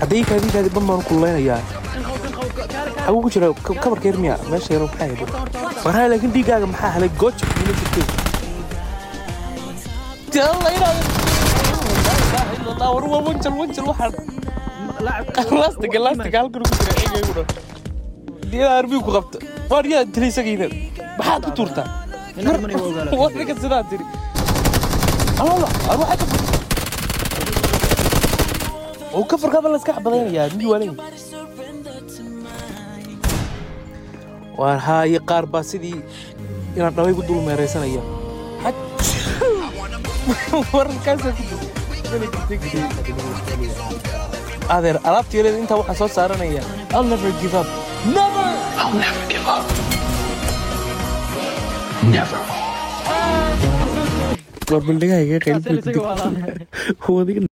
haddii kaadii kaadi ban baan kullaynayaa xaguu ku jira kabarka yar miya meesha yar maxaa yidhi waraa laakiin dhiiggaaga maxaa helay gooja kuma jirtay Yalla inaad war war wanjal wanjal waxaan laastiga laastiga halkan ku jira eegayguna diyaa arbii ku qabta waar yaa dilay isagiina maxaad ku tuurtaa war ninka sidaa tiri alala ar waxaa ka oo ka farkaaba la iska xabadaynayaa miyuu waa leeyahay waar haaye qaar baa sidii inaan dhalay ku dul meeraysanaya wararkaasa ku adeer alaabta yareeda intaa waxaan soo saaranaya I'll never give up never I'll never give up. Never. war baldhigahayga qaylbay ku